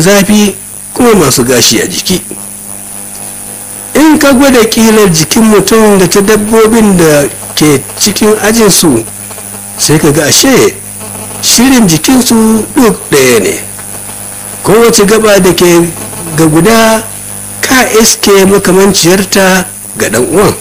zafi kuma masu gashi a jiki in ka gwada kilar jikin mutum da ta dabbobin da ke cikin ajinsu sai ka ga ashe shirin jikinsu duk ɗaya ne kowace gaba da ke ga guda ka iske makamanciyarta ga ɗan uwan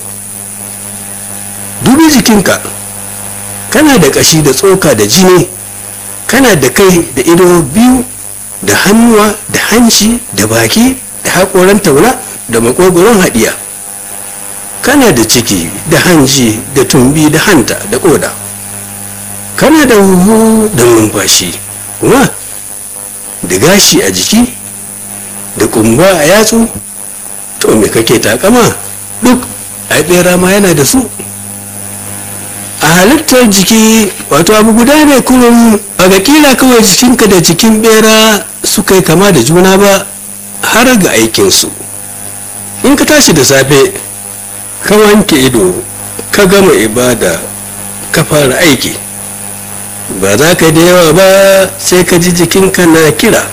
dubi jikinka kana da ƙashi da tsoka da jini kana da kai da ido biyu da hannuwa da hanci da baki da haƙoran tauna da makogoron haɗiya kana da ciki da hanji da tumbi da hanta da ƙoda kana da huhu da numfashi kuma da gashi a jiki da kumba a yatsu to me kake takama duk a ɓera ma yana da su a halittar jiki wato abu guda ne kurum a ga kila kawai jikinka da jikin bera suka yi kama da juna ba har ga aikinsu in ka tashi da safe ka wanke ido ka gama ibada ka fara aiki ba za ka da yawa ba sai ka ji jikinka na kira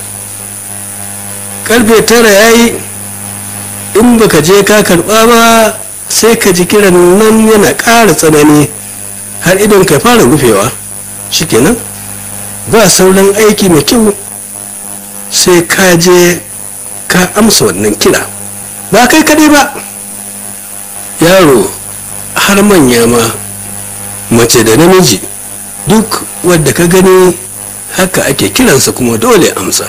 karfe tara ya yi in baka je ka karba ba sai ka ji kiran nan yana ƙara tsanani har idon ka fara rufewa shikenan ba sauran aiki mai kyau sai ka je ka amsa wannan kira ba kai kadai ba yaro har manya ma mace da namiji duk wadda ka gani haka ake kiransa kuma dole amsa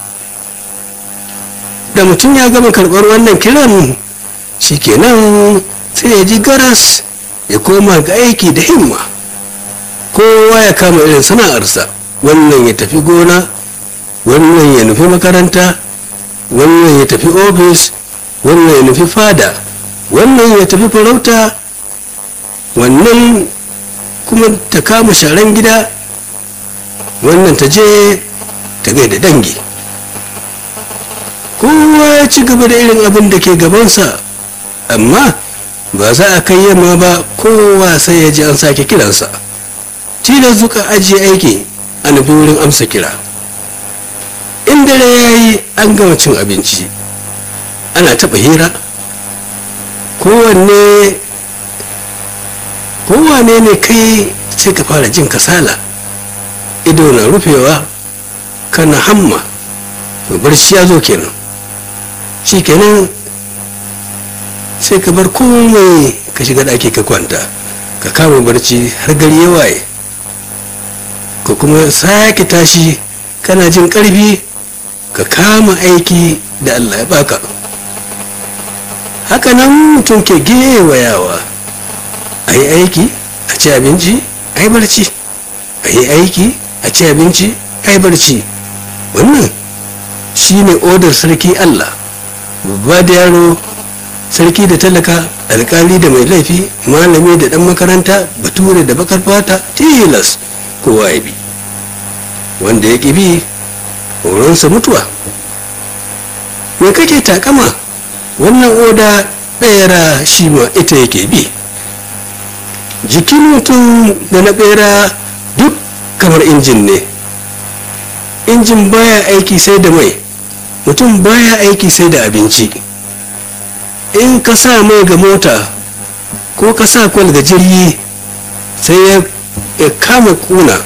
da mutum ya gama karɓar wannan kiran shikenan sai ya ji garas ya koma ga aiki da himma kowa ya kama irin sana'arsa wannan ya tafi gona wannan ya nufi makaranta wannan ya tafi ofis wannan ya nufi fada wannan ya tafi farauta wannan kuma ta kama sharan gida wannan ta je ta gaida dangi kowa ya ci gaba da irin abin da ke gabansa amma ba za a kai yamma ba kowa sai ya ji an sake kiransa tilas zuka ajiye aiki a nufi wurin amsa kira in dare ya yi an gama cin abinci ana taɓa hira kowanne kowane ne kai sai ka fara jin kasala ido na rufewa kana hamma barci ya zo kenan shi kenan sai ka bar komai ka shiga ɗaki ka kwanta ka kama barci har gari ya waye ka kuma sake tashi kana jin ƙarfi ka kama aiki da allah ya baka haka nan mutum ke gewayawa a yi aiki a ci abinci a yi barci a yi aiki a ci abinci a yi barci wannan shine odar sarki allah babba da yaro sarki da talaka alkali da mai laifi malami da dan makaranta bature da bakar fata tilas kowa ya bi wanda ya ƙi bi horonsa mutuwa me kake takama wannan oda ɓera shi ma ita yake bi jikin mutum da na ɓera duk kamar injin ne injin baya aiki sai da mai mutum baya aiki sai da abinci in ka sa mai ga mota ko ka sa kwal ga jirgi sai ya kama kuna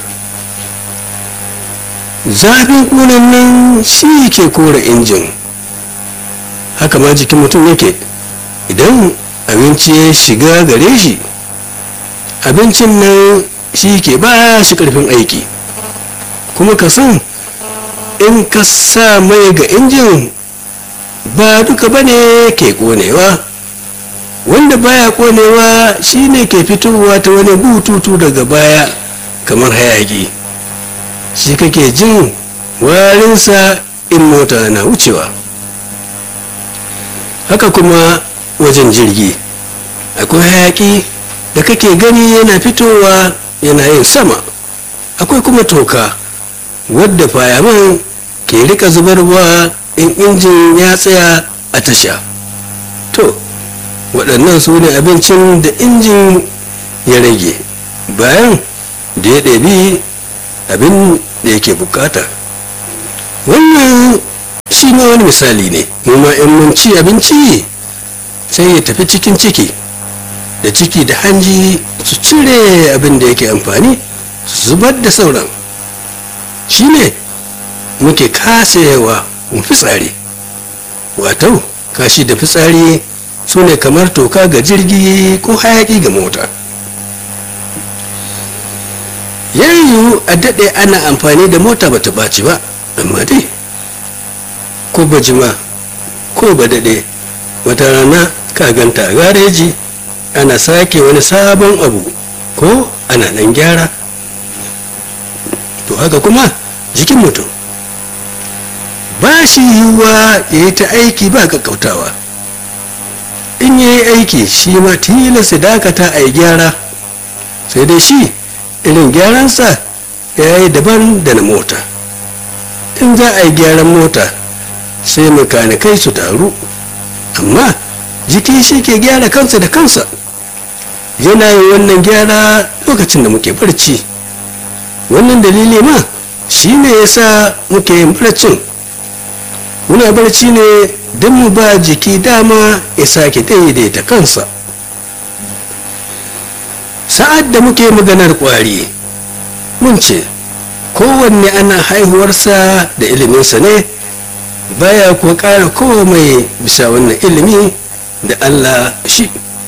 zafin kunan nan shi ke kora injin haka ma jikin mutum yake idan abinci ya shiga gare shi abincin nan shi ke ba shi karfin aiki kuma ka san in ka sa mai ga injin ba duka ba ne ke konewa wanda baya konewa shine ke fitowa ta wani bututu daga baya kamar hayaki shi kake jin warinsa in mota na wucewa haka kuma wajen jirgi akwai hayaki da kake gani yana fitowa yana yin sama akwai kuma toka wadda fayaman ke rika zubarwa in injin ya tsaya a tasha to waɗannan su ne abincin da injin ya rage bayan da ya ɗabi abin da yake bukata wannan shi ma wani misali ne mu ma in mun ci abinci sai ya tafi cikin ciki da ciki da hanji su cire abin da yake amfani su zubar da sauran shi ne muke kasayewa mu fitsari wato kashi da fitsari su ne kamar toka ga jirgi ko hayaki ga mota yayu a daɗe ana amfani da mota bata ɓaci ba amma dai ko ba jima ko ba daɗe wata rana ka ganta a gareji ana sake wani sabon abu ko ana nan gyara to haka kuma jikin mutum ba shi yiwuwa ya yi ta aiki ba kakkautawa in ya yi aiki shi ma tilasta dakata a yi gyara sai dai shi irin gyaransa ya yi daban da na mota in za a yi gyaran mota sai makanikai su taru amma jiki shi ke gyara kansa da kansa yana yin wannan gyara lokacin da muke barci wannan dalili ma shi ne ya sa muke yin barcin muna barci ne don mu ba jiki dama ya sake daidaita kansa sa'ad da muke maganar kwari mun ce kowanne ana haihuwarsa da iliminsa ne baya kuwa ƙara komai bisa wannan ilimi da allah shi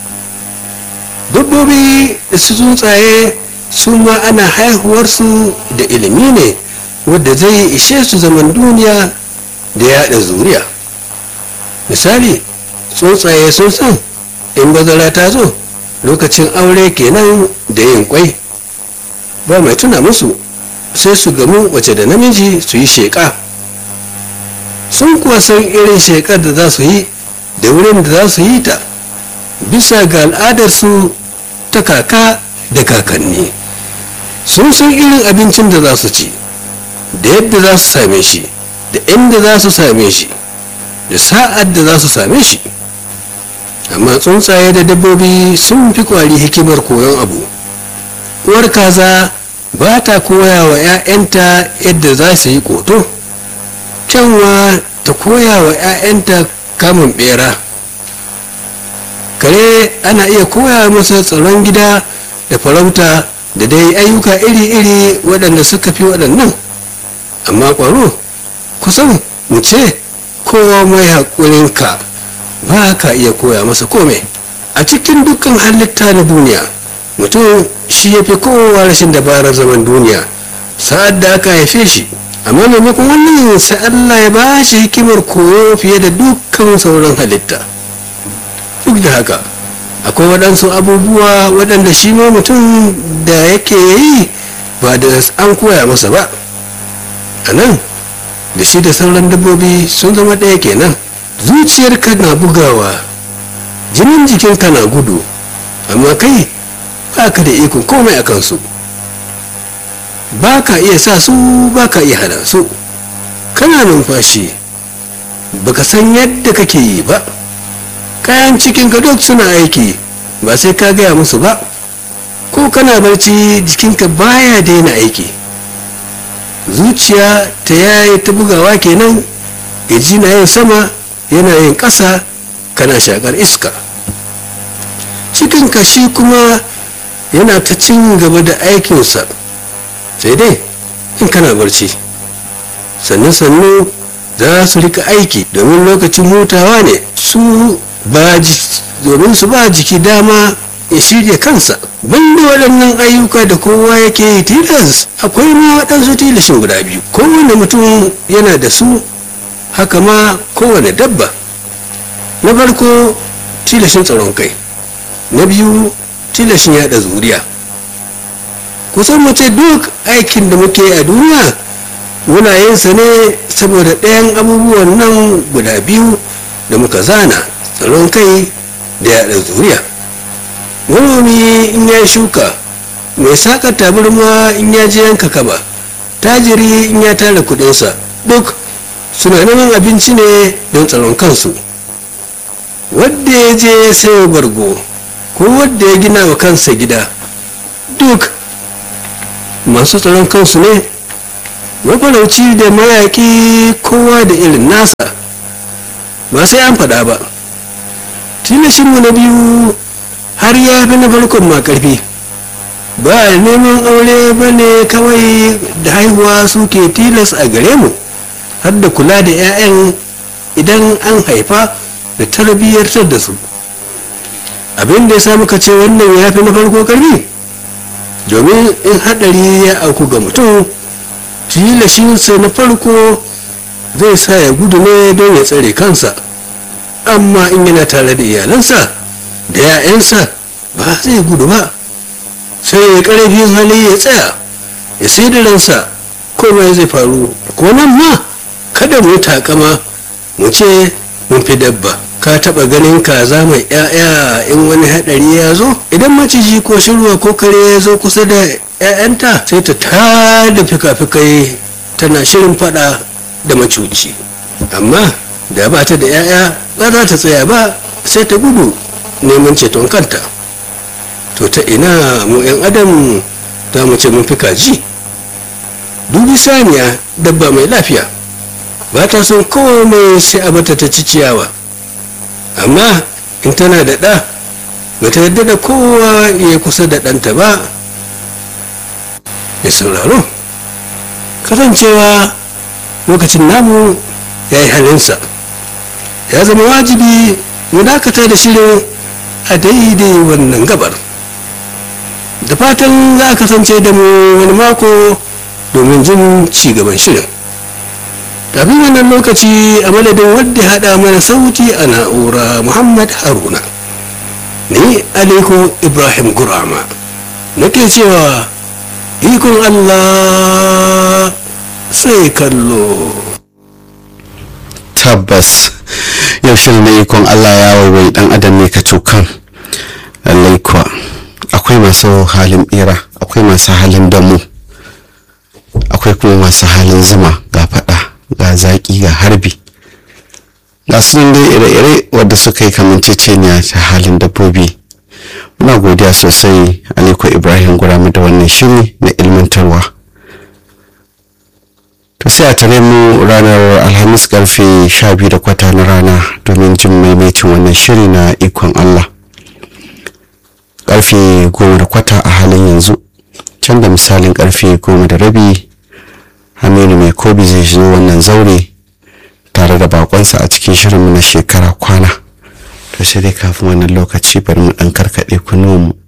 dabbobi da su tsuntsaye su ma ana haihuwarsu da ilimi ne wadda zai ishe su zaman duniya da yaɗa zuriya misali tsuntsaye sun san in bazara ta zo lokacin aure kenan da yin kwai ba mai tuna musu sai su gamu wace da namiji su yi sheƙa sun kuwa san irin sheƙar da za su yi da wurin da za su yi ta bisa ga al'adarsu ta kaka da kakanni sun san irin abincin da za su ci da yadda za su same shi da inda za su same shi da sa'ad da za su same shi amma tsuntsaye da dabbobi sun fi kwari hikimar koyon abu uwar kaza ba ta koya wa 'ya'yanta yadda za su yi koto kyanwa ta koya wa 'ya'yanta kamun bera kare ana iya koya masa tsaron gida da farauta da dai ayyuka iri-iri waɗanda suka fi waɗannan amma ƙwaro kusan mu ce kowa mai haƙurinka ba ka iya koya masa kome a cikin dukkan halitta na duniya mutum shi ya fi kowa rashin dabarar zaman duniya sa'ad da aka haife shi amma maimakon wannan sai allah ya ba shi hikimar koyo fiye da dukkan sauran halitta duk da haka akwai waɗansu abubuwa waɗanda shi ma mutum da yake yi ba da an koya masa ba a nan da shi da sauran dabbobi sun zama ɗaya kenan zuciyarka na bugawa jinin jikinka na gudu amma kai ba ka da ikon komai a kansu ba ka iya sa su ba ka iya hana su kana numfashi baka san yadda kake yi ba kayan cikinka duk suna aiki ba sai ka gaya musu ba ko kana barci jikinka baya daina aiki zuciya ta yayi ta bugawa kenan gaji na yin sama yana yin ƙasa kana shakar iska cikin kashi kuma yana ta cin gaba da aikinsa sai dai in kana barci sannu sannu za su rika aiki domin lokacin hutawa ne su ba domin su ba jiki dama ya shirya kansa banda waɗannan ayyuka da kowa yake yi tilas akwai ma waɗansu tilashin guda biyu kowane mutum yana da su haka ma kowane dabba na farko tilashin tsaron kai na biyu tilashin yada zuriya kusan mace duk aikin da muke a duniya muna yin sa ne saboda ɗayan abubuwan nan guda biyu da muka zana tsaron kai da yada zuriya manomi in ya shuka mai saka tabarma in ya je yanka kaba tajiri in ya tara kudinsa duk suna neman abinci ne don tsaron kansu wadda ya je ya sayo bargo ko wadda ya gina wa kansa gida duk masu tsaron kansu ne mafarauci da mayaƙi kowa da irin nasa ba sai an faɗa ba tilashinmu na biyu har ya fi na farkon ma ƙarfi ba neman aure ba ne kawai da haihuwa suke tilas a gare mu har da kula da 'ya'yan idan an haifa da tarbiyyartar da su abin da ya sa muka ce wannan ya fi na farko ƙarfi domin in haɗari ya auku ga mutum tilashinsa na farko zai sa ya gudu ne don ya tsare kansa amma in yana tare da iyalansa da 'ya'yansa ba zai gudu ba sai ya karfin hali ya tsaya ya sai da ransa komai zai faru ko nan ma kada mu takama mu ce mun fi dabba ka taba ganin kaza mai 'ya'ya in wani hadari ya zo idan maciji ko shirwa ko kare ya zo kusa da 'ya'yanta sai ta tada fika-fikai tana shirin fada da macuci amma da ba ta da 'ya'ya ba za ta tsaya ba sai ta gudu neman ceton kanta to ta ina mu 'yan adam za mu ce mun fi kaji dubi saniya dabba mai lafiya ba ta son komai sai a bata ta ci ciyawa amma in tana da ɗa ba ta yadda da kowa ya kusa da ɗanta ba ya sauraro kasancewa lokacin namu ya yi halinsa ya zama wajibi mu dakata da shirin a daidai wannan gabar da fatan za a kasance da mu wani mako domin jin ci gaban shirin kafin wannan lokaci a madadin wadda haɗa mana sauti a na'ura muhammad haruna ni aliko ibrahim gurama nake cewa ikon allah sai kallo tabbas yau shirin na ikon allah ya waiwai dan adam ne ka cokan lallai kuwa akwai masu halin bera akwai masu halin damu akwai kuma masu halin zuma ga fada ga zaki ga harbi ga sunan dai ire-ire wadda suka yi kamanceceniya ta halin dabbobi muna godiya sosai aliko ibrahim guramu da wannan shiri na ilmantarwa to sai a tare mu ranar alhamis karfe 12 da kwata na rana domin jin maimaitin wannan shiri na ikon allah karfe goma da kwata a halin yanzu can da misalin karfe goma da rabi aminu mai kobi zai zo wannan zaure tare da bakonsa a cikin shirinmu na shekara kwana to sai dai kafin wannan lokaci bari mu dan karkaɗe kunuwanmu